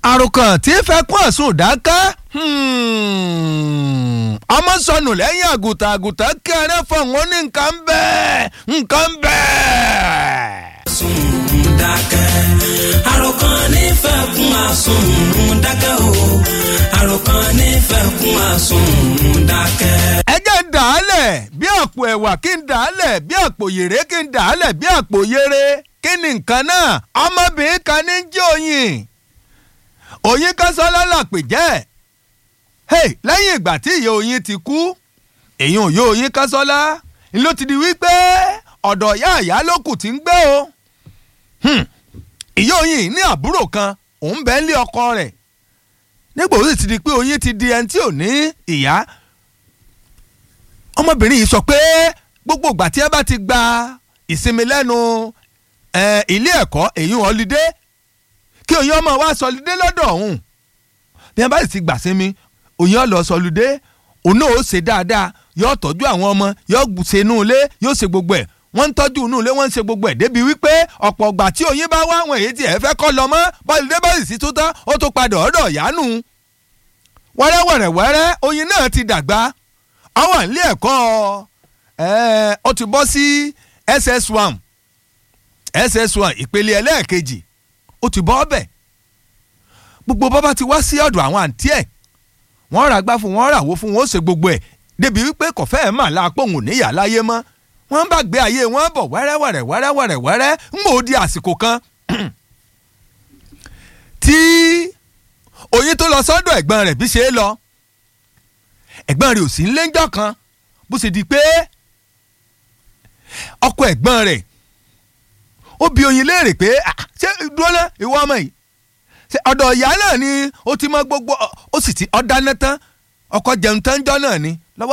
àròkàn tí fẹ́ kún àsùn dáká ọmọ sọnù lẹ́yìn àgùntàn àgùntàn kẹrẹ fọ̀hún ní nǹkan bẹ́ẹ̀ nǹkan bẹ́ẹ̀. sùn dákẹ́ àròkàn nífẹ̀ẹ́ kún àsùn dákẹ́ o àròkàn nífẹ̀ẹ́ kún àsùn dákẹ́. ẹ jẹ́ ń dà á lẹ̀ bí àpò ẹ̀wà kí n dà á lẹ̀ bí àpò yèrè kí n dà á lẹ̀ bí àpò yèrè kí ni nǹkan náà ọmọbìnrin kan ní jẹ́ òyìn òyìn kásánlá làpè jẹ́ hey, lẹ́yìn ìgbà tí ìyá oyin ti kú èyí ò yó oyin kásánlá ló ti di wípé ọ̀dọ̀ ìyá àyá ló kù tí ń gbé o Hmm. ìyá oyin ní àbúrò kan òun bẹ́ẹ̀ lé ọkọ rẹ̀ nígbà ó sì ti di pé oyin ti di ẹni tí ò ní ìyá ọmọbìnrin yìí sọ pé gbogbo ìgbà tí ẹ bá ti gba ìsinmi lẹ́nu eh, ilé ẹ̀kọ́ èyí họlidé kí oyin ọmọ wa sọlidé lọ́dọ̀ ọ̀hún bí ẹ bá sì ti gbà sinmi oyin ọlọ sọlidé òun náà ó ṣe dáadáa yóò tọ́jú àwọn ọmọ yóò ṣe inú ilé yóò ṣe gbogbo ẹ̀ wọ́n ń tọ́jú inú ilé wọ́n ń ṣe gbogbo ẹ̀ débi wípé ọ̀pọ̀ ọgbà tí oyin bá wá àwọn èyí tí ẹ fẹ́ kọ́ lọ mọ́ bọ́lídé bá sì sí tó tán ó tó padà ọ̀dọ̀ ìyánu wẹ́rẹ́wẹ́rẹ́wẹ́rẹ́ oyin náà ti dàgbà àwọn ilé ẹ̀kọ́ ẹ̀ ó ti bọ́ sí ss1 ss1 ìpele ẹlẹ́ẹ̀kejì ó ti bọ́ ọbẹ̀ gbogbo bàbá ti wá sí ọ̀dọ̀ àwọn àǹtí ẹ̀ wọ́n rà gbá fún wọn ràwó fún wọn ó ṣe gbogbo ẹ̀ débi wípé kò fẹ́ẹ̀ mà lápòhùn níyà láyé mọ́ wọ́n bá gbé ayé wọn bọ̀ wẹ́rẹ́wẹ́rẹ́ wẹ́rẹ́wẹ́rẹ́ wẹ́rẹ́ ń mò ó di àsìkò kan tí oyin tó lọ sọ́dọ̀ ẹ̀gbọ́n rẹ̀ bí ṣe é lọ ẹ̀gbọ́n rẹ̀ ò sí ńlẹ́jọ́ kan bó ṣe di pé ọkọ ẹ̀gbọ́n rẹ̀ ó bi oyin léèrè pé ṣé dúró ná ìwọ ọmọ yìí ṣe ọ̀dọ̀ ìyá náà ni ó ti mọ gbogbo ó sì ti ọ̀dáná tán ọkọ jẹun tán jọ́ náà ni